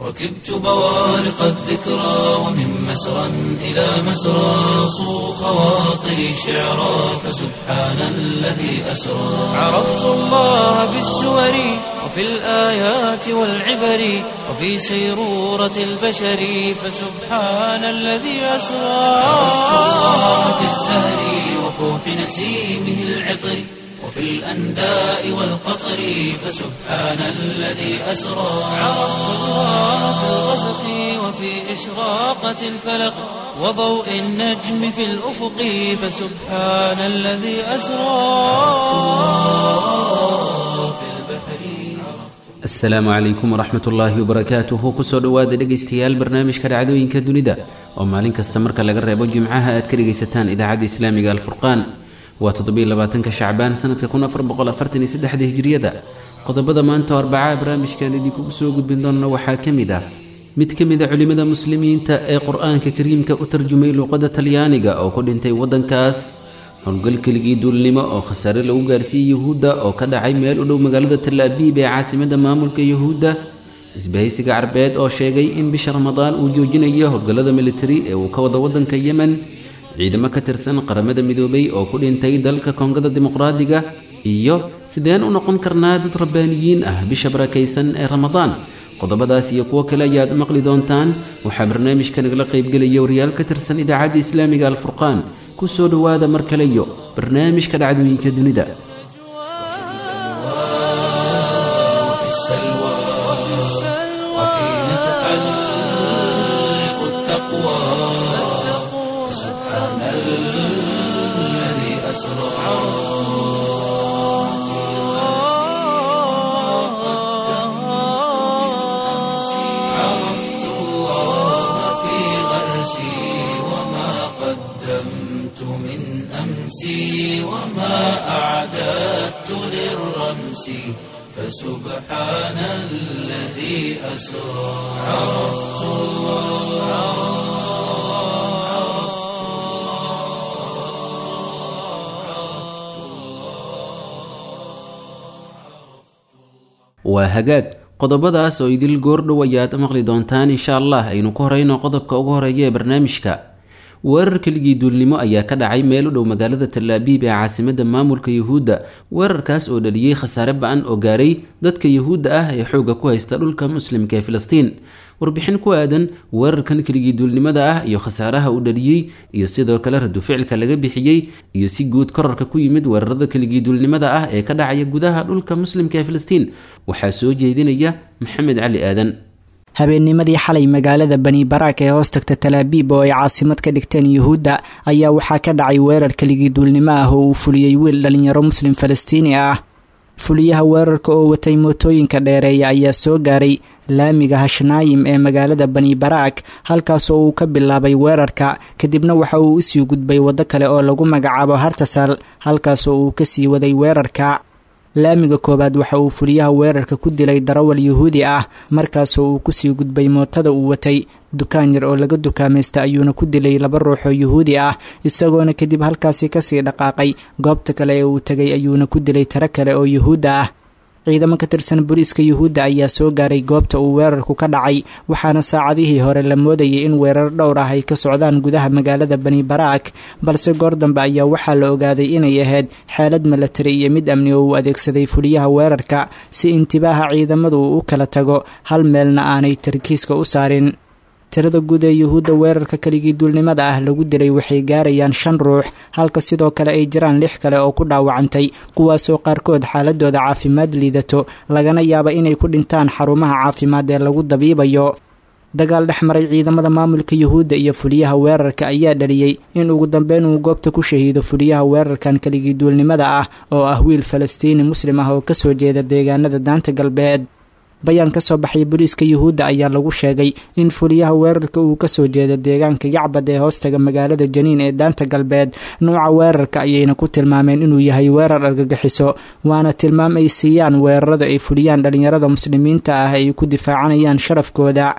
ركبت بوارق الذكرى ومن مسرى إلى مسرى صو خواطري شعرا فسبحان الذي أسرى عرفت الله بالسور وفي الآيات والعبر وفي سيرورة البشر فسبحان الذي أسرى عرفت الله بالزهر وفوح نسيمه العطر وفي الأنداء والقطر فسبحان الذي أسرى عرفت الله في الغسق وفي إشراقة الفلق وضوء النجم في الأفق فسبحان الذي أسرى في البحر asalaamu calaykum waraxmat ullaahi wabarakaatuhu kusoo dhowaada dhegaystayaal barnaamijka dhacdooyinka dunida oo maalin kasta marka laga reebo jimcaha aad ka dhegaysataan idaacadda islaamiga alfurqaan waa toddobylabaatanka shacbaan sanadka kun afar boqol afartan iyo saddexda hijriyada qodobada maanta oo arbacaa barnaamijkan idinkugu soo gudbin doonna waxaa ka mid ah mid ka mid a culimmada muslimiinta ee qur-aanka kariimka u tarjumay luuqadda talyaaniga oo ku dhintay waddankaas howlgal keligii duulnimo oo khasaare lagu gaarsiiyey yuhuudda oo ka dhacay meel u dhow magaalada talaabiib ee caasimadda maamulka yuhuudda isbahaysiga carbeed oo sheegay in bisha ramadaan uu joojinayo howlgallada militari ee uu ka wado waddanka yemen ciidamo ka tirsan qaramada midoobay oo ku dhintay dalka koongada dimuqraadiga iyo sideen u noqon karnaa dad rabbaaniyiin ah bisha barakaysan ee ramadaan qodobadaas iyo kuwo kale ayaad maqli doontaan waxaa barnaamijka nagala qaybgelaya wariyaal ka tirsan idaacadda islaamiga alfurqaan ku soo dhowaada mar kale iyo barnaamijka dhacdooyinka dunida وفي السلوى وحين تحلق التقوى سبحان الذي أسرى عرفت الله في غرسي وما قدمت من أمسي وما أعددت للرمس فسبحان الذي أسرى عرفت waa hagaag qodobadaas oo idil goordhow ayaad maqli doontaan insha allah aynu ku horeyno qodobka ugu horeeya ee barnaamijka weerar keligii duulnimo ayaa ka dhacay meel u dhow magaalada talaabiib ee caasimadda maamulka yuhuudda weerarkaas oo dhaliyey khasaare ba-an oo gaaray dadka yuhuudda ah ee xoogga ku haysta dhulka muslimka ee filistiin warbixin ku aadan weerarkan keligii duulnimada ah iyo khasaaraha uu dhaliyey iyo sidoo kale radu ficilka laga bixiyey iyo si guud korarka ku yimid weerarada keligii duulnimada ah ee ka dhacaya gudaha dhulka muslimka ee filistiin waxaa soo jeedinaya maxamed cali aadan habeennimadii xalay magaalada bani baraak ee hoos tagta talaabiib oo ay caasimad ka dhigteen yuhuudda ayaa waxaa ka dhacay weerar keligii duulnimo ah oo uu fuliyey wiil dhalinyaro muslim falastiini ah fuliyaha weerarka oo watay mootooyinka dheereeya ayaa soo gaaray laamiga hashnaayim ee magaalada bani baraak halkaasoo uu ka bilaabay weerarka kadibna waxa uu usii gudbay waddo kale oo lagu magacaabo hartasal halkaasoo uu kasii waday weerarka laamiga koowaad waxa uu fuliyaha weerarka ku dilay darawal yuhuudi ah markaasoo uu kusii gudbay mootada uu watay dukaan yar oo laga dukaamaysta ayuuna ku dilay laba ruux oo yuhuudi ah isagoona kadib halkaasi kasii dhaqaaqay goobta kale ee uu tegay ayuuna ku dilay tiro kale oo yuhuudda ah ciidamo ka tirsan booliiska yuhuudda ayaa soo gaaray goobta uu weerarku ka dhacay waxaana saacadihii hore la moodayay in weerar dhowr ah ay ka socdaan gudaha magaalada bani baraak balse goor dambe ayaa waxaa la ogaaday inay ahayd xeelad milatari iyo mid amni oo uu adeegsaday fuliyaha weerarka si intibaaha ciidamadu uu u kala tago hal meelna aanay tarkiiska u saarin tirada guud ee yuhuudda weerarka keligii duulnimada ah lagu dilay waxay gaarayaan shan ruux halka sidoo kale ay jiraan lix kale oo ku dhaawacantay kuwaasoo qaarkood xaaladooda caafimaad liidato lagana yaaba inay ku dhintaan xarumaha caafimaad ee lagu dabiibayo dagaal dhex maray ciidamada maamulka yuhuudda iyo fuliyaha weerarka ayaa dhaliyey in ugu dambeyn uu goobta ku shahiido fuliyaha weerarkan keligii duulnimada ah oo ah wiil falastiini muslim ah oo kasoo jeeda deegaanada daanta galbeed bayaan ka soo baxay booliiska yuhuudda ayaa lagu sheegay in fuliyaha weerarka uu kasoo jeeda deegaanka yacbad ee hoostaga magaalada janiin ee daanta galbeed nuuca weerarka ayayna ku tilmaameen inuu yahay weerar argagixiso waana tilmaam ay siiyaan weerarada ay fuliyaan dhalinyarada muslimiinta ah ay ku difaacanayaan sharafkooda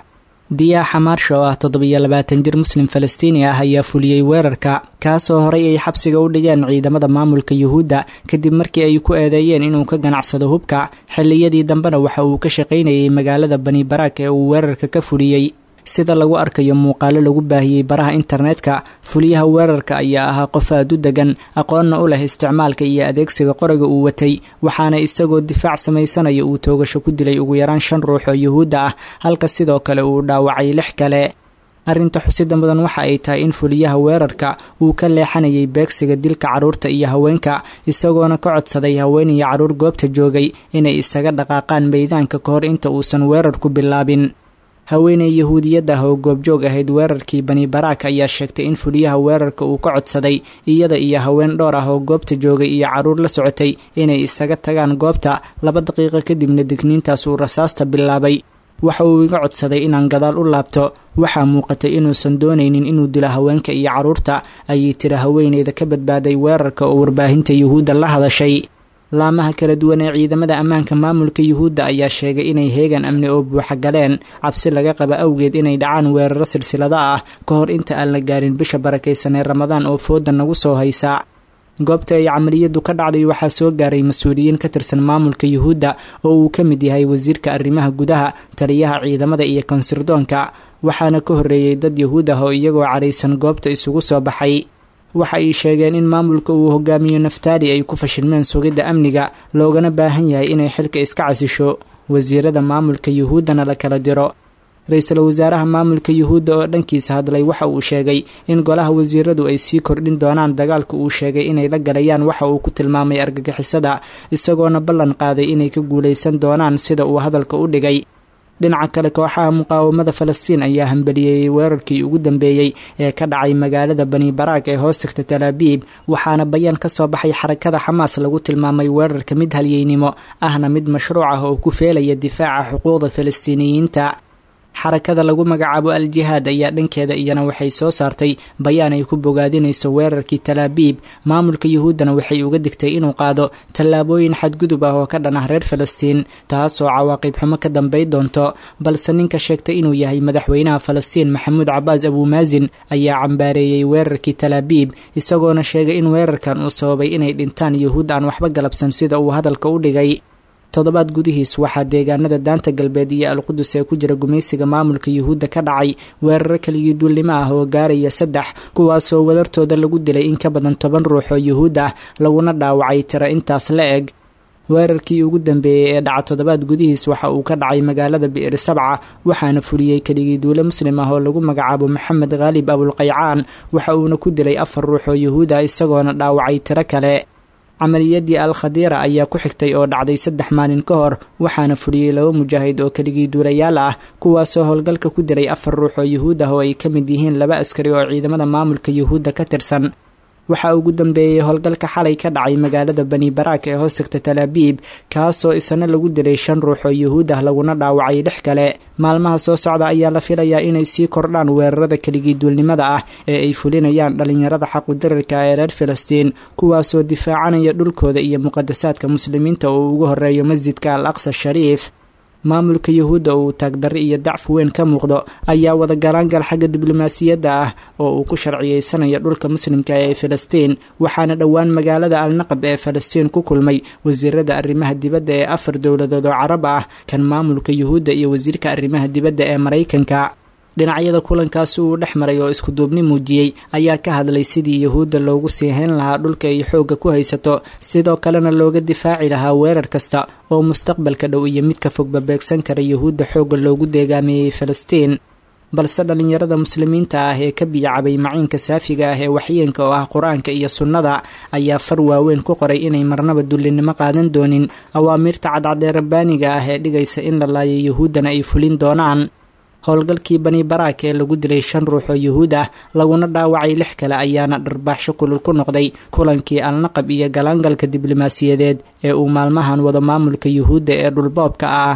diyaa xamaarsha oo ah toddobiyo labaatan jir muslim falastiini ah ayaa fuliyey weerarka kaasoo horay ay xabsiga u dhigeen ciidamada maamulka yuhuudda kadib markii ay ku eedeeyeen inuu ka ganacsado hubka xilliyadii dambena waxa uu ka shaqaynayay magaalada bani baraak ee uu weerarka ka fuliyey sida lagu arkayo muuqaalo lagu baahiyey baraha internetka fuliyaha weerarka ayaa ahaa qof aad u degan aqoonna u leh isticmaalka iyo adeegsiga qoriga uu watay waxaana isagoo difaac samaysanaya uu toogasho ku dilay ugu yaraan shan ruux oo yuhuudda ah halka sidoo kale uu dhaawacay lix kale arrinta xusida mudan waxa ay tahay in fuliyaha weerarka uu ka leexanayay beegsiga dilka carruurta iyo haweenka isagoona ka codsaday haween iyo carruur goobta joogay inay isaga dhaqaaqaan meydaanka ka hor inta uusan weerarku bilaabin haweeney yahuudiyad ah oo goobjoog ahayd weerarkii bani baraak ayaa sheegtay in fuliyaha weerarka uu ka codsaday iyada iyo haween dhowr ah oo goobta joogay iyo carruur la socotay inay isaga tagaan goobta laba daqiiqo kadibna digniintaas uu rasaasta bilaabay waxa uu iga codsaday inaan gadaal u laabto waxaa muuqatay inuusan doonaynin inuu dilo haweenka iyo carruurta ayay tiri haweeneyda ka badbaaday weerarka oo warbaahinta yuhuudda la hadashay laamaha kala duwan ee ciidamada ammaanka maamulka yuhuudda ayaa sheegay inay heegan amni oo buuxa galeen cabsi laga qaba awgeed inay dhacaan weeraro silsilada ah ka hor inta aan la gaarin bisha barakaysan ee ramadaan oo fooda nagu soo haysa goobta ay camaliyadu ka dhacday waxaa soo gaaray mas-uuliyiin ka tirsan maamulka yuhuudda oo uu ka mid yahay wasiirka arrimaha gudaha taliyaha ciidamada iyo konsirdoonka waxaana ka horreeyey dad yuhuud ah oo iyagoo caraysan goobta isugu soo baxay waxa ay sheegeen in maamulka uu hogaamiyo naftaali ay ku fashilmeen sugidda amniga loogana baahan yahay inay xilka iska casisho wasiirada maamulka yuhuuddana la kala diro ra-iisul wasaaraha maamulka yuhuudda oo dhankiisa hadlay waxa uu sheegay in golaha wasiiradu ay sii kordhin doonaan dagaalka uu sheegay inay la galayaan waxa uu ku tilmaamay argagixisada isagoona ballan qaaday inay ka guulaysan doonaan sida uu hadalka u dhigay dhinaca kale kooxaha muqaawamada falastiin ayaa hambaliyeeyey weerarkii ugu dambeeyey ee ka dhacay magaalada bani baraak ee hoos tagta talaabiib waxaana bayaan ka soo baxay xarakada xamaas lagu tilmaamay weerarka mid halyeynimo ahna mid mashruuc ah oo ku feelaya difaaca xuquuqda falastiiniyiinta xarakada lagu magacaabo al-jihaad ayaa dhankeeda iyana waxay soo saartay bayaan ay ku bogaadinayso weerarkii talaabiib maamulka yuhuuddana waxay uga digtay inuu qaado tallaabooyin xadgudub ah oo ka dhan ah reer falastiin taasoo cawaaqib xumo ka dambay doonto balse ninka sheegtay inuu yahay madaxweynaha falastiin maxamuud cabaas abuumaasin ayaa cambaareeyey weerarkii talaabiib isagoona sheegay in weerarkan uu sababay inay dhintaan yuhuud aan waxba galabsan sida uu hadalka u dhigay toddobaad gudihiis waxaa deegaanada daanta galbeed iyo alqudus ee ku jira gumaysiga maamulka yuhuudda ka dhacay weeraro keligii duulnimo ah oo gaaraya saddex kuwaasoo wadartooda lagu dilay in ka badan toban ruux oo yuhuud ah laguna dhaawacay tiro intaas la eg weerarkii ugu dambeeyey ee dhaca toddobaad gudihiis waxa uu ka dhacay magaalada bi'ir sabca waxaana fuliyey keligii duule muslim ah oo lagu magacaabo maxamed khaalib abulqaycaan waxa uuna ku dilay afar ruux oo yuhuud ah isagoona dhaawacay tiro kale camaliyadii al khadiira ayaa ku xigtay oo dhacday saddex maalin ka hor waxaana fuliyey laba mujaahid oo keligii duulayaal ah kuwaasoo howlgalka ku diray afar ruux oo yuhuud ah oo ay ka mid yihiin laba askari oo ciidamada maamulka yuhuudda ka tirsan waxaa ugu dambeeyey howlgalka xalay ka dhacay magaalada bani baraak ee hoos tagta talaabiib kaasoo isana lagu dilay shan ruux oo yuhuud ah laguna dhaawacay lix kale maalmaha soo socda ayaa la filayaa inay sii kordhaan weerarada keligii duulnimada ah ee ay fulinayaan dhallinyarada xaqudirarka ee reer falastiin kuwaasoo difaacanaya dhulkooda iyo muqadasaadka muslimiinta oo ugu horeeyo masjidka al aqsa shariif maamulka yuhuudda uu taagdarri iyo dacfi weyn ka muuqdo ayaa wada galaangal xagga diblomaasiyadda ah oo uu ku sharciyeysanayo dhulka muslimka ee falastiin waxaana dhowaan magaalada alnaqab ee falastiin ku kulmay wasiirada arrimaha dibadda ee afar dowladood oo carab ah kan maamulka yuhuudda iyo wasiirka arrimaha dibadda ee maraykanka dhinacyada kulankaasi uu dhex maray oo isku duubni muujiyey ayaa ka hadlay sidii yuhuudda loogu sii hayn lahaa dhulka ay xoogga ku haysato sidoo kalena looga difaaci lahaa weerar kasta oo mustaqbalka dhow iyo midka fogba beegsan kara yuhuudda xoogga loogu deegaameeyey falastiin balse dhallinyarada muslimiinta ah ee ka biyacabay maciinka saafiga ah ee waxyeenka oo ah qur-aanka iyo sunnada ayaa far waaweyn ku qoray inay marnaba dullinimo qaadan doonin awaamiirta cadcadee rabbaaniga ah ee dhigaysa in la laayo yuhuuddana ay fulin doonaan howlgalkii bani baraak ee lagu dilay shan ruux oo yuhuud ah laguna dhaawacay lix kale ayaana dharbaaxsho kulul ku noqday kulankii alnaqab iyo galaangalka diblomaasiyadeed ee uu maalmahan wado maamulka yuhuudda ee dhulboobka ah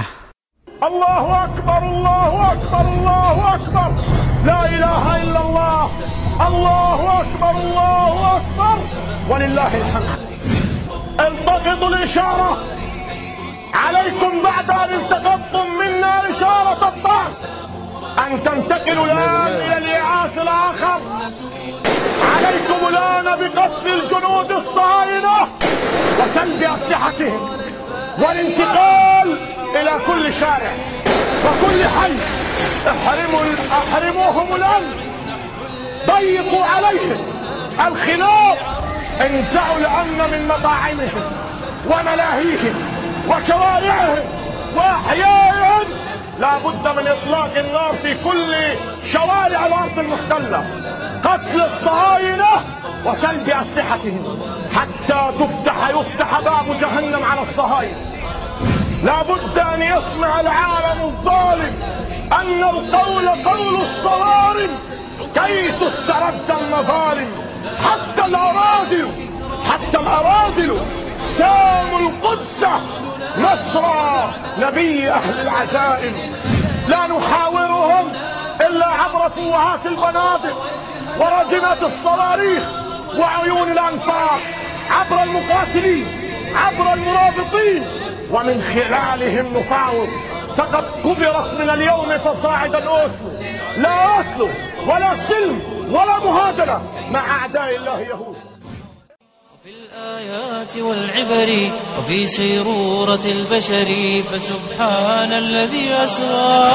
الله أكبر الله أكبر الله أكبر لا إله إلا الله الله أكبر الله أكبر ولله الحمد التقطوا الإشارة عليكم بعد أن التقطتم منا إشارة الطعن أن أن تنتقلوا الآن إلى الإيعاس الآخر عليكم الآن بقتل الجنود الصهاينة وسلب أسلحتهم والانتقال إلى كل شارع وكل حي احرموا احرموهم الأمن ضيقوا عليهم الخلاف انزعوا الأمن من مطاعمهم وملاهيهم وشوارعهم وأحيائهم لا بد من إطلاق النار في كل شوارع الأرض المحتلة قتل الصهاينة وسلب أسلحتهم حتى تفتح يفتح باب جهنم على الصهاينة لا بد أن يسمع العالم الظالم أن القول قول الصوارم كي تسترد المظالم حتى الأرادل حتى الأرادل ساموا القدس نصر نبي أهل العزائم لا نحاورهم إلا عبر فوهات البنادق ورجمات الصواريخ وعيون الأنفاق عبر المقاتلين عبر المرابطين ومن خلالهم نفاوض فقد كبرت من اليوم فصاعدا أوسلو لا أوسلو ولا سلم ولا مهادنة مع أعداء الله يهود في الآيات والعبر وفي سيرورة البشر فسبحان الذي أسرى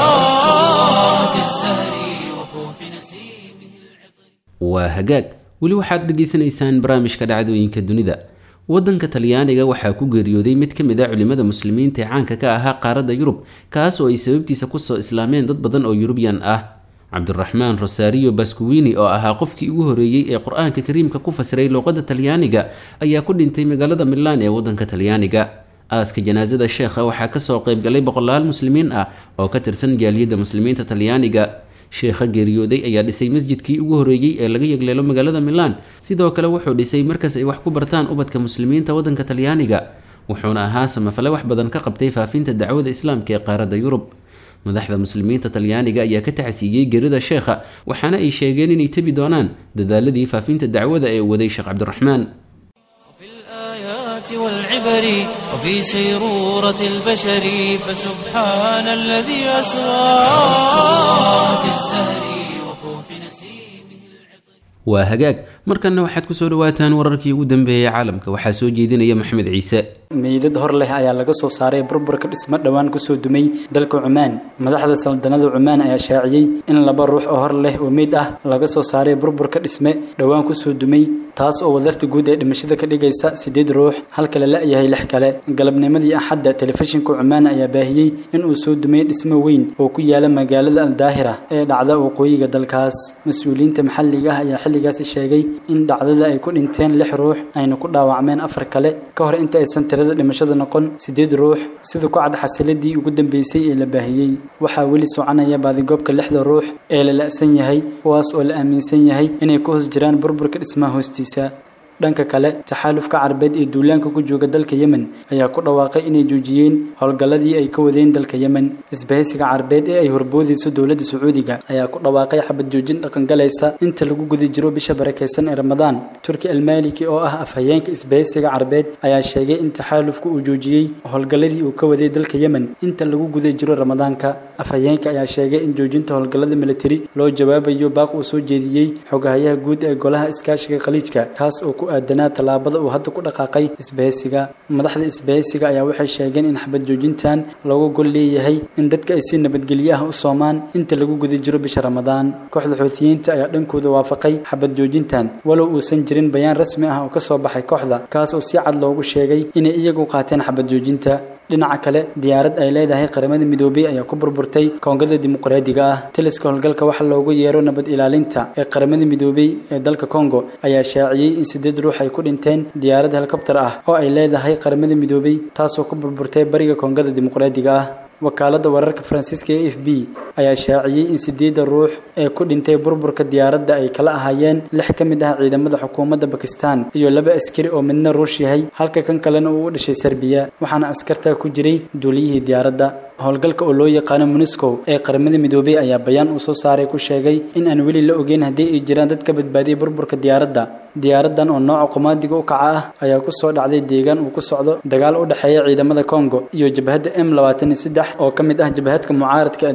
في الزهر وفوح نسيمه waa hagaag weli waxaad dhegaysanaysaan barnaamijka dhacdooyinka dunida waddanka talyaaniga waxaa ku geeriyooday mid ka mid a culimmada muslimiinta ee caanka ka ahaa qaaradda yurub kaas oo ay sababtiisa kusoo islaameen dad badan oo yurubiyan ah cabdiraxmaan rosario baskuwini oo ahaa qofkii ugu horeeyey ee qur-aanka kariimka ku fasiray luuqadda talyaaniga ayaa ku dhintay magaalada milaan ee waddanka talyaaniga aaska janaasada sheekha waxaa kasoo qeybgalay boqolaal muslimiin ah oo ka tirsan jaaliyadda muslimiinta talyaaniga sheekha geeriyooday ayaa dhisay masjidkii ugu horeeyey ee laga yegleelo magaalada milaan sidoo kale wuxuu dhisay markas ay wax ku bartaan ubadka muslimiinta waddanka talyaaniga wuxuuna ahaa samafale wax badan ka qabtay faafinta dacwada islaamka ee qaaradda yurub madaxda muslimiinta talyaaniga ayaa ka tacsiiyey gerida sheekha waxaana ay sheegeen inay tebi doonaan dadaaladii faafinta dacwada ee uu waday sheekh cabdiraxmaan في الآيات والعبر وفي سيرورة البشر فسبحان الذي أسرى في الزهر وفوح نسيمه waa hagaag markanna waxaad kusoo dhawaataan wararkii ugu dambeeyey caalamka waxaa soo jeedinaya maxamed ciise meydad hor leh ayaa laga soo saaray burburka dhismo dhowaan kusoo dumay dalka cumaan madaxda saldanada cumaan ayaa shaaciyey in laba ruux oo hor leh oo meyd ah laga soo saaray burburka dhisme dhowaan kusoo dumay taas oo wadarta guud ee dhimashada ka dhigaysa sideed ruux halka la la-yahay lix kale galabnimadii axadda telefishinka cumaan ayaa baahiyey in uu soo dumay dhismo weyn oo ku yaala magaalada aldaahira ee dhacda waqooyiga dalkaas mas-uuliyiinta maxalliga ah ayaa xilligaasi sheegay in dhacdada ay ku dhinteen lix ruux ayna ku dhaawacmeen afar kale ka hor inta aysan tirada dhimashada noqon sideed ruux sida ku cad xasiladii ugu dambeysay ee la baahiyey waxaa weli soconaya baadigoobka lixda ruux ee la la-san yahay kuwaas oo la aaminsan yahay inay ku hoos jiraan burburka dhismaha hoostiisa dhanka kale taxaalufka carbeed ee duulaanka ku jooga dalka yemen ayaa ku dhawaaqay inay joojiyeen howlgalladii ay ka wadeen dalka yemen isbahaysiga carbeed ee ay horboodayso dowladda sacuudiga ayaa ku dhawaaqay xabad joojin dhaqangalaysa inta lagu guda jiro bisha barakaysan ee ramadaan turki almaliki oo ah afhayeenka isbahaysiga carbeed ayaa sheegay in taxaalufka uu joojiyey howlgalladii uu ka waday dalka yemen inta lagu guda jiro ramadaanka afhayeenka ayaa sheegay in joojinta howlgallada militari loo jawaabayo baaq uu soo jeediyey xogahayaha guud ee golaha iskaashiga khaliijka kaas oo ku aadanaa tallaabada uu hadda ku dhaqaaqay isbahaysiga madaxda isbahaysiga ayaa waxay sheegeen in xabad joojintan looga gol leeyahay in dadka ay si nabadgelyo ah u soomaan inta lagu guda jiro bisha ramadaan kooxda xuutiyiinta ayaa dhankooda waafaqay xabad joojintan walow uusan jirin bayaan rasmi ah oo ka soo baxay kooxda kaas oo si cad loogu sheegay inay iyagu qaateen xabad joojinta dhinaca kale diyaarad ay leedahay qaramada midoobay ayaa ku burburtay koongada dimuqraadiga ah taliska howlgalka waxa loogu yeero nabad ilaalinta ee qaramada midoobay ee dalka congo ayaa shaaciyey in sideed ruux ay ku dhinteen diyaarad helikobtar ah oo ay leedahay qaramada midoobay taasoo ku burburtay bariga koongada dimuqraadiga ah wakaalada wararka faransiiska ee f b ayaa shaaciyey in sideeda ruux ee ku dhintay burburka diyaaradda ay kala ahaayeen lix ka mid ah ciidamada xukuumadda bakistan iyo laba askari oo midna ruush yahay halka kan kalena uu u dhashay serbiya waxaana askartaa ku jiray duuliyihii diyaaradda howlgalka oo loo yaqaano muniscow ee qaramada midoobay ayaa bayaan uu soo saaray ku sheegay in aan weli la ogeyn haddii ay jiraan dad ka badbaadiyay burburka diyaaradda diyaaradan oo nooca qumaadiga u kaca ah ayaa ku soo dhacday deegaan uu ku socdo dagaal u dhexeeya ciidamada congo iyo jabhadda m labaatan iyo saddex oo ka mid ah jabhadka mucaaradka ee dalkaas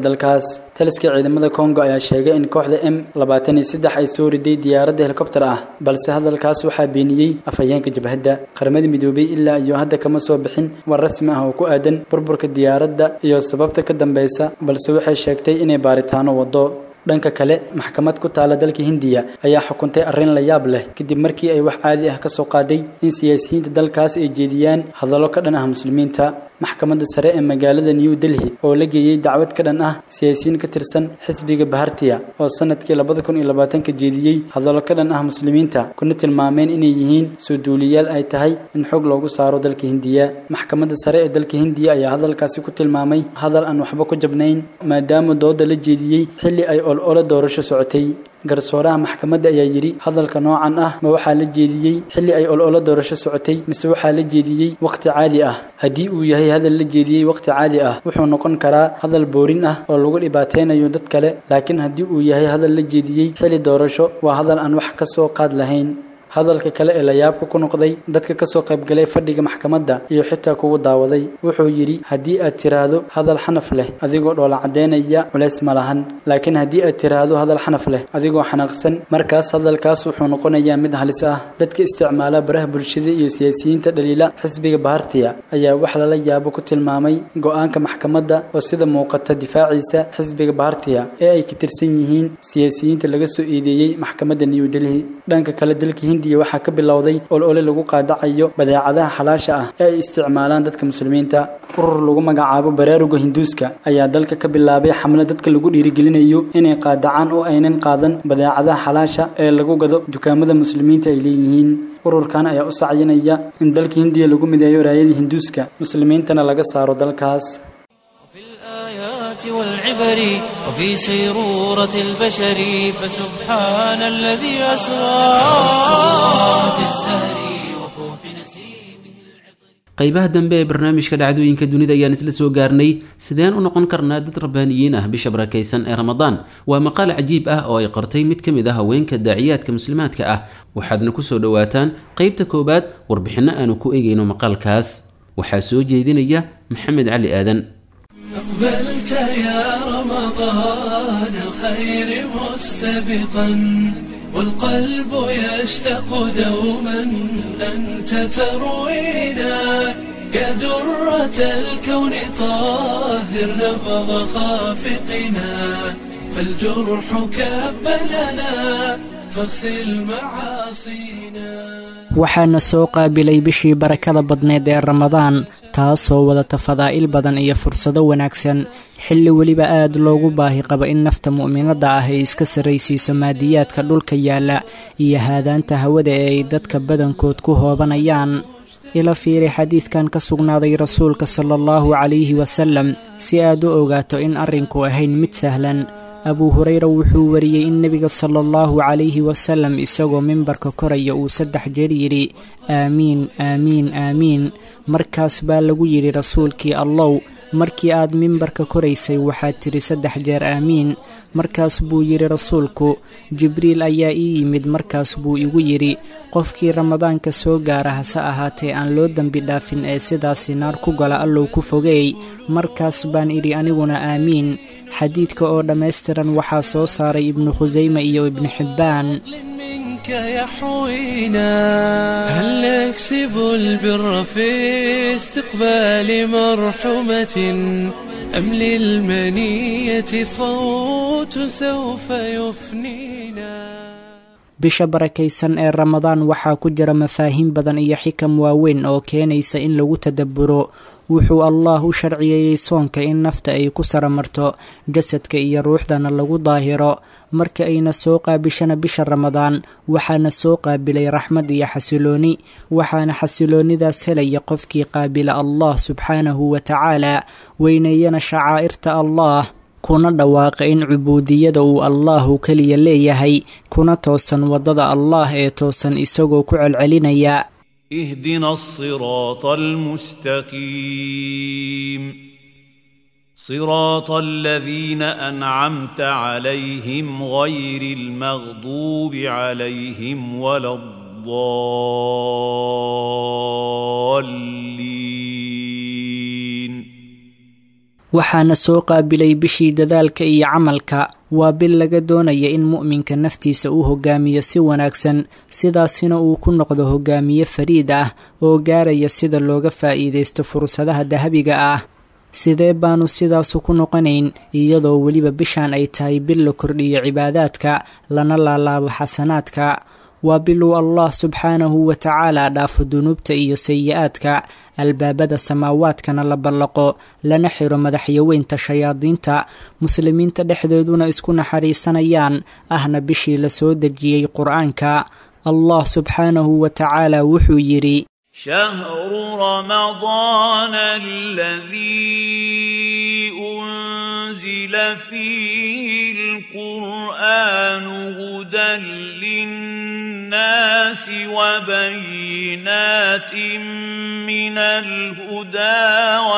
dalkaas taliska ciidamada kongo ayaa sheegay in kooxda m labaatan iyo saddex ay soo riday diyaaradda helikobter ah balse hadalkaas waxaa beeniyey afhayeenka jabhadda qaramada midoobay ilaa iyo hadda kama soo bixin war rasmi ah oo ku aadan burburka diyaaradda iyo sababta ka dambeysa balse waxay sheegtay inay baaritaano wado dhanka kale maxkamad ku taala dalka hindiya ayaa xukuntay arrin la yaab leh kadib markii ay wax caadi ah ka soo qaaday in siyaasiyiinta dalkaas ay jeediyaan hadallo ka dhan ah muslimiinta maxkamadda sare ee magaalada new delhi oo la geeyey dacwad ka dhan ah siyaasiyiin ka tirsan xisbiga bahartiya oo sanadkii labada kun iyo labaatanka jeediyey hadallo ka dhan ah muslimiinta kuna tilmaameen inay yihiin soo duuliyaal ay tahay in xog loogu saaro dalka hindiya maxkamadda sare ee dalka hindiya ayaa hadalkaasi ku tilmaamay hadal aan waxba ku jabnayn maadaama dooda la jeediyey xilli ay olole doorasho socotay garsooraha maxkamadda ayaa yidhi hadalka noocan ah ma waxaa la jeediyey xilli ay ololo doorasho socotay mise waxaa la jeediyey wakhti caadi ah haddii uu yahay hadal la jeediyey wakhti caadi ah wuxuu noqon karaa hadal boorin ah oo lagu dhibaateynayo dad kale laakiin haddii uu yahay hadal la jeediyey xilli doorasho waa hadal aan wax ka soo qaad lahayn hadalka kale ee layaabka ku noqday dadka kasoo qaybgalay fadhiga maxkamadda iyo xitaa kugu daawaday wuxuu yidhi haddii aad tiraahdo hadal xanaf leh adigoo dhoola caddeynaya culays ma lahan laakiin haddii aad tiraahdo hadal xanaf leh adigoo xanaaqsan markaas hadalkaas wuxuu noqonayaa mid halis ah dadka isticmaala baraha bulshada iyo siyaasiyiinta dhaliila xisbiga bahartiya ayaa wax lala yaabo ku tilmaamay go-aanka maxkamadda oo sida muuqata difaaciisa xisbiga bahartiya ee ay ka tirsan yihiin siyaasiyiinta laga soo eedeeyey maxkamadda new delhi dhanka kale dalka hindi waxaa ka bilowday olole lagu qaadacayo badeecadaha xalaasha ah ee ay isticmaalaan dadka muslimiinta urur lagu magacaabo baraaruga hinduuska ayaa dalka ka bilaabay xamlo dadka lagu dhiirigelinayo inay qaadacaan oo aynan qaadan badeecadaha xalaasha ee lagu gado dukaamada muslimiinta ay leeyihiin ururkan ayaa u sacyinaya in dalka hindiya lagu mideeyo raayadii hinduuska muslimiintana laga saaro dalkaas والعبر وفي سيرورة البشر فسبحان الذي أسرى في الزهر وفوح نسيمه qaybaha dambe ee barnaamijka dhacdooyinka dunida ayaan isla soo gaarnay sideen u noqon karnaa dad rabbaaniyiin ah bisha barakaysan ee ramadaan waa maqaal cajiib ah oo ay qortay mid ka mid ah haweenka daaciyaadka muslimaadka ah waxaadna kusoo dhowaataan qeybta koowaad warbixinno aanu ku eegayno maqaalkaas waxaa soo jeedinaya maxamed cali aadan أقبلت يا رمضان الخير مستبقا والقلب يشتاق دوما أنت تروينا يا درة الكون طاهر نبض خافقنا فالجرح كبلنا فاغسل معاصينا waxaana soo qaabilay bishii barakada badneed ee ramadaan taasoo wadata fadaa'il badan iyo fursado wanaagsan xilli weliba aad loogu baahi qabo in nafta mu'minadda ah ay iska sarraysiiso maadiyaadka dhulka yaalla iyo haadaanta hawada ee ay dadka badankood ku hoobanayaan ila fiiri xadiidkan ka sugnaaday rasuulka sala allahu calayhi wasalam si aad u ogaato in arrinku ahayn mid sahlan abuu hureyra wuxuu wariyey in nebiga sala allahu calayhi wasalam isagoo mimbarka koraya uu saddex jeer yidhi aamiin aamiin aamiin markaas baa lagu yidhi rasuulkii allow markii aad mimbarka koraysay waxaad tidhi saddex jeer aamiin markaas buu yidhi rasuulku jibriil ayaa ii yimid markaas buu igu yidhi qofkii ramadaanka soo gaara hase ahaatee aan loo dembi dhaafin ee sidaasi naar ku gala allow ku fogeey markaas baan idhi aniguna aamiin xadiidka oo dhammaystiran waxaa soo saaray ibnu khusayme iyo ibnu xibbaan منك يحوينا هل نكسب البر في استقبال مرحمة أم للمنية صوت سوف يفنينا bisha barakaysan ee ramadaan waxaa ku jira mafaahiim badan iyo xikam waaweyn oo keenaysa in lagu tadabburo wuxuu allaah u sharciyeeyey soonka in nafta ay ku saramarto jasadka iyo ruuxdana lagu daahiro marka ayna soo qaabishana bisha ramadaan waxaana soo qaabilay raxmad iyo xasilooni waxaana xasiloonidaas helaya qofkii qaabila allah subxaanahu wa tacaala weyneeyana shacaa'irta allah kuna dhawaaqa in cubuudiyada uu allaahu keliya leeyahay kuna toosan waddada allaah ee toosan isagoo ku celcelinaya اهدنا الصراط المستقيم صراط الذين انعمت عليهم غير المغضوب عليهم ولا الضالين waxaana soo qaabilay bishii dadaalka iyo camalka waa bil laga doonaya in mu'minka naftiisa uu hogaamiyo si wanaagsan sidaasina uu ku noqdo hogaamiye fariid ah oo gaaraya sida looga faa'iidaysto fursadaha dahabiga ah sidee baanu sidaasu ku noqonayn iyadoo weliba bishaan ay tahay bil la kordhiyo cibaadaadka lana laalaabo xasanaadka waa biluu allah subxaanahu wa tacaala dhaafo dunuubta iyo sayi-aadka albaabada samaawaadkana la ballaqo lana xiro madaxyaweynta shayaadiinta muslimiinta dhexdeeduna isku naxariisanayaan ahna bishii la soo dejiyey qur-aanka allah subxaanahu wa tacaala wuxuu yidhi شهر رمضان الذي أنزل فيه القرآن هدى للناس وبينات من الهدى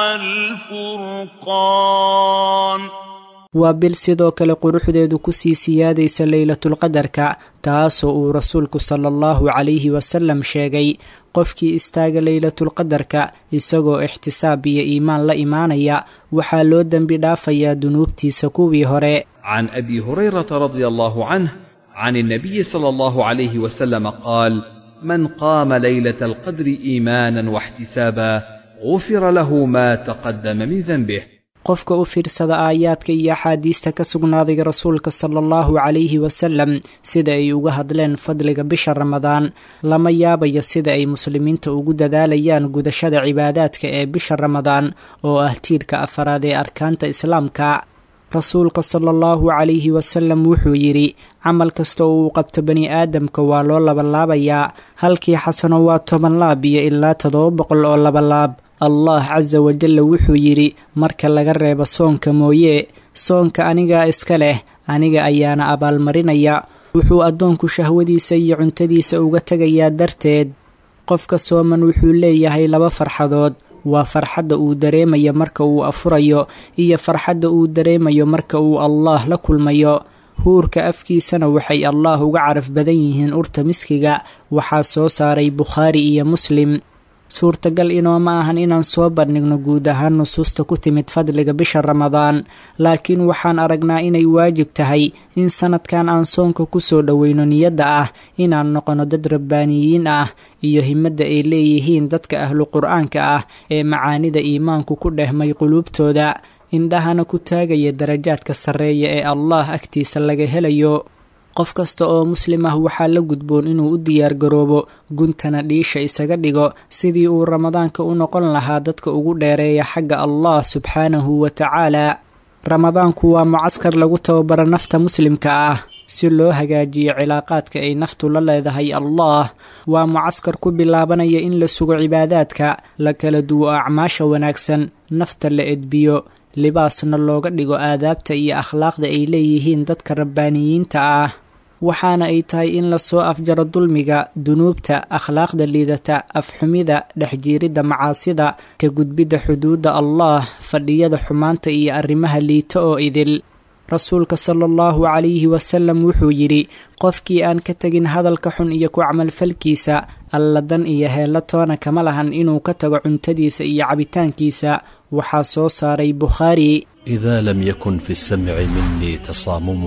والفرقان waa bil sidoo kale quruxdeedu kusii siyaadaysa leylatulqadarka taasoo uu rasuulku sala allahu calayhi wasalam sheegay qofkii istaaga leylatulqadarka isagoo ixtisaab iyo iimaan la imaanaya waxaa loo dembi dhaafayaa dunuubtiisa kuwii hore عن ابي هريره رضي الله عنه عن النبي صلى الله عليه وسلم قال من قام ليله القدر ايمانا واحتسابا غفر له ما تقدم من ذنبه qofka u fiirsada aayaadka iyo axaadiista ka sugnaaday rasuulka sala allahu calayhi wasalam sida ay uga hadleen fadliga bisha ramadaan lama yaabayo sida ay muslimiinta ugu dadaalayaan gudashada cibaadaadka ee bisha ramadaan oo ah tiirka afaraad ee arkaanta islaamka rasuulka sala allahu calayhi wasalam wuxuu yidhi camal kasta oo uu qabto bani aadamka waa loo labalaabayaa halkii xasano waa toban laab iyo ilaa toddoba boqol oo labalaab allah casa wajalla wuxuu yidhi marka laga reebo soonka mooye soonka anigaa iska leh aniga ayaana abaalmarinaya wuxuu addoonku shahwadiisa iyo cuntadiisa uga tegayaa darteed qofka sooman wuxuu leeyahay laba farxadood waa farxadda uu dareemayo marka uu afurayo iyo farxadda uu dareemayo marka uu allaah la kulmayo huurka afkiisana waxay allaah uga caraf badan yihiin urta miskiga waxaa soo saaray bukhaari iyo muslim suurtagal inooma ahan inaan soo bandhigno guud ahaan nusuusta ku timid fadliga bisha ramadaan laakiin waxaan aragnaa inay waajib tahay in sanadkan aan soonka kusoo dhoweyno niyadda ah inaan noqono dad rabbaaniyiin ah iyo himadda ay leeyihiin dadka ahlu qur-aanka ah ee macaanida iimaanku ku dhehmay quluubtooda indhahana ku taagaya darajaadka sarreeya ee allah agtiisa laga helayo qof kasta oo muslim ah waxaa la gudboon inuu u diyaargaroobo guntana dhiisha isaga dhigo sidii uu ramadaanka u noqon lahaa dadka ugu dheereeya xagga allah subxaanahu wa tacaala ramadaanku waa mucaskar lagu tababaro nafta muslimka ah si loo hagaajiyo cilaaqaadka ay naftu la leedahay allah waa mucaskar ku bilaabanaya in la sugo cibaadaadka la kala duwo acmaasha wanaagsan nafta la edbiyo libaasna looga dhigo aadaabta iyo akhlaaqda ay leeyihiin dadka rabbaaniyiinta ah waxaana ay tahay in lasoo afjaro dulmiga dunuubta akhlaaqda liidata afxumida dhexjiiridda macaasida ka gudbidda xuduudda allah fadhiyada xumaanta iyo arrimaha liita oo idil rasuulka sala allahu calayhi wasalam wuxuu yidhi qofkii aan ka tegin hadalka xun iyo ku camalfalkiisa alladan iyo heella toona kama lahan inuu ka tago cuntadiisa iyo cabitaankiisa waxaa soo saaray bukhaari إذا لم يكن في السمع مني تصامم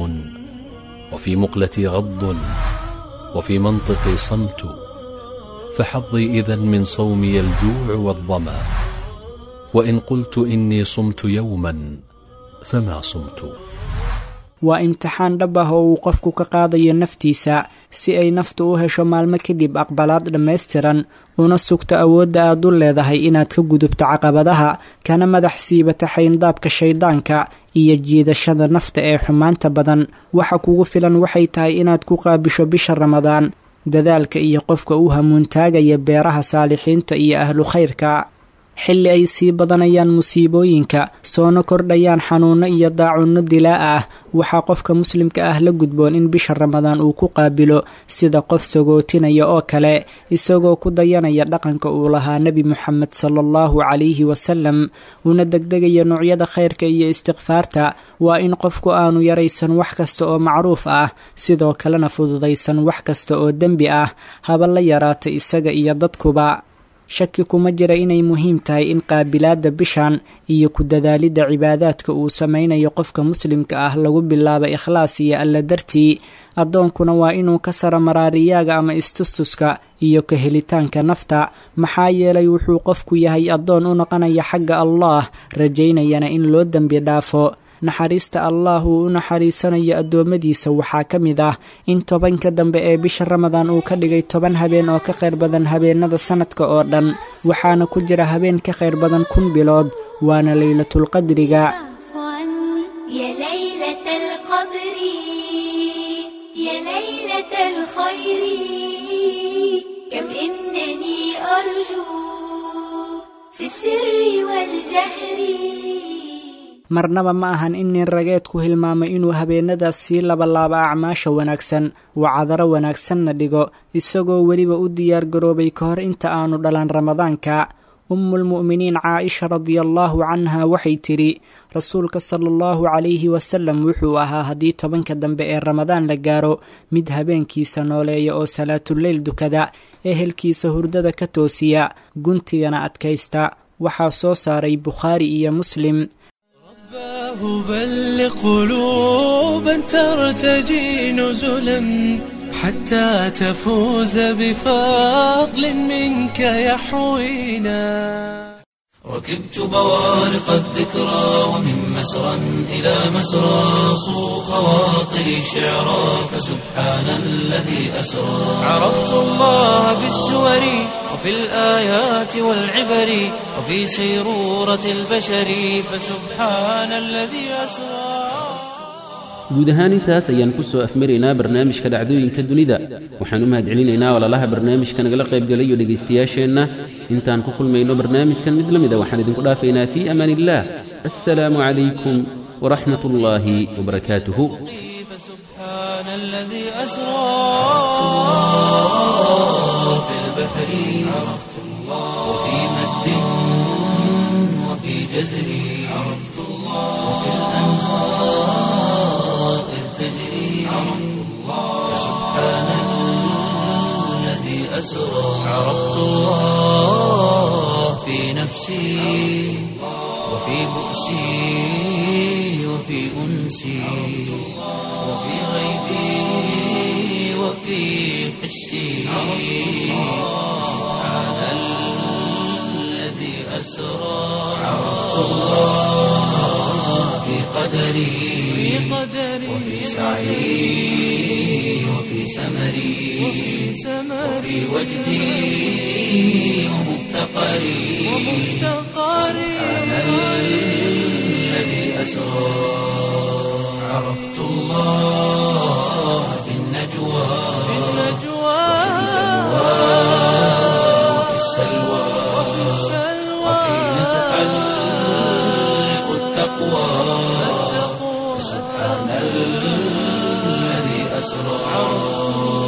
وفي مقلتي غض وفي منطقي صمت فحظي إذا من صومي الجوع والظما وإن قلت إني صمت يوما فما صمت waa imtixaan dhab ah oo uu qofku ka qaadayo naftiisa si ay naftu u hesho maalmo kadib aqbalaad dhammaystiran una sugto awoodda aad u leedahay inaad ka gudubto caqabadaha kana madax siibata xayndaabka shayddaanka iyo jiidashada nafta ee xumaanta badan waxa kugu filan waxay tahay inaad ku qaabisho bisha ramadaan dadaalka iyo qofka u hamuuntaagaya beeraha saalixiinta iyo ahlu khayrka xilli ay sii badanayaan musiibooyinka soona kordhayaan xanuunno iyo daacunno dilaa ah waxaa qofka muslimka ah la gudboon in bisha ramadaan uu ku qaabilo sida qof sagootinaya oo kale isagoo ku dayanaya dhaqanka uu lahaa nebi moxamed sala allahu calayhi wasalam una degdegaya noocyada khayrka iyo istikfaarta waa in qofku aanu yaraysan wax kasta oo macruuf ah sidoo kalena fududaysan wax kasta oo dembi ah haba la yaraata isaga iyo dadkuba shaki kuma jira inay muhiim tahay in qaabilaadda bishan iyo ku dadaalidda cibaadaadka uu samaynayo qofka muslimka ah lagu bilaabo ikhlaas iyo alla dartii addoonkuna waa inuu ka sara maraariyaaga ama istustuska iyo ka helitaanka nafta maxaa yeelay wuxuu qofku yahay addoon u noqonaya xagga allaah rajaynayana in loo dembi dhaafo naxariista allah uu u naxariisanayo addoommadiisa waxaa ka mid ah in tobanka dambe ee bisha ramadaan uu ka dhigay toban habeen oo ka khayr badan habeenada sannadka oo dhan waxaana ku jira habeen ka khayr badan kun bilood waana leylatulqadriga يا ليلة القدر يا ليلة الخير كم إنني أرجو في السر والجهر marnaba ma ahan in nin rageedku hilmaamay inuu habeenadaas sii labalaabo acmaasha wanaagsan wacadaro wanaagsanna dhigo isagoo weliba u diyaar garoobay ka hor inta aanu dhalan ramadaanka ummulmu'miniin caaisha radiallaahu canha waxay tidhi rasuulka sala allahu calayhi wasalam wuxuu ahaa haddii tobanka dambe ee ramadaan la gaaro mid habeenkiisa nooleeya oo salaatuleyl dukada ehelkiisa hurdada ka toosiya guntigana adkaysta waxaa soo saaray bukhaari iyo muslim رباه بل قلوبا ترتجي نزلا حتى تفوز بفضل منك يحوينا ركبت بوارق الذكرى ومن مسرى إلى مسرى صو خواطري شعرا فسبحان الذي أسرى عرفت الله في السور وفي الآيات والعبر وفي سيرورة البشر فسبحان الذي أسرى guud ahaan intaas ayaan ku soo afmaraynaa barnaamijka dhacdooyinka dunida waxaan u mahadcelinaynaa walaalaha barnaamijka nagala qaybgalayo dhegaystayaasheenna intaan ku kulmayno barnaamijkan mid la mida waxaan idinku dhaafaynaa fii amaan illaah assalaamu calaykum waraxmat ullaahi wabarakaatuhu فسبحان الذي أسرى في البحر عرفت الله وفي مد وفي جزر عرفت الله وفي الأنهار إذ تجري عرفت الله فسبحان الذي أسرى عرفت الله في نفسي وفي بؤسي وفي أنسي وفي غيبي وفي حسي سبحان الذي أسرى عرفت الله في قدري وفي سعي وفي سمري وفي وجدي ومفتقري سبحان الذي أسرى عرفت الله في النجوى وفي السلوى وحين تحلق التقوى سبحان الذي أسرى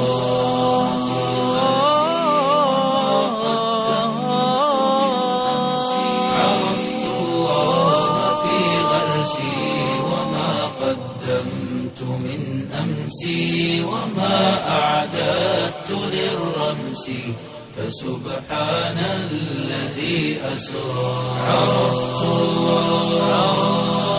عرفت الله في غرسي وما قدمت من أمسي وما أعددت للرمس فسبحان الذي أسرى عرفت الله